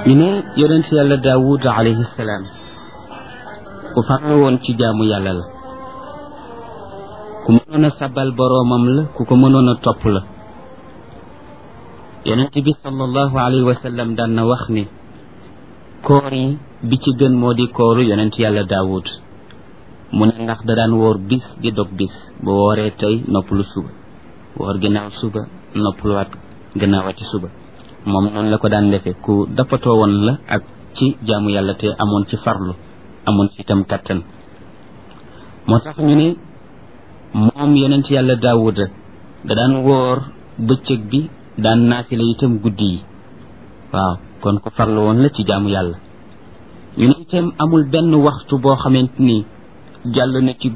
ñu ne yonent yàlla daawud alayhi salaam ku farlu woon ci jaamu yàlla la ku mënoon a sabal boroomam la ku ko mënoon a topp la yonent bi sallallahu alayhi wa sallam daan na wax ni koor yi bi ci gën moo di kooru yonent yàlla daawud mu ne ndax da daan woor bis di dog bis bu wooree tey noppalu suba woor ginnaaw suba noppaluwaat gannaawati suba moom noonu la ko daan defee ku dappatoo woon la ak ci jaamu yàlla te amoon ci farlu amoon ci itam kattan moo tax ñu ne moom yonent yàlla daawuda da daan woor bëccëg bi daan naafila itam guddi yi waaw kon ku farlu woon la ci jaamu yàlla ñu ne itam amul benn waxtu boo xamante ni jàll na ci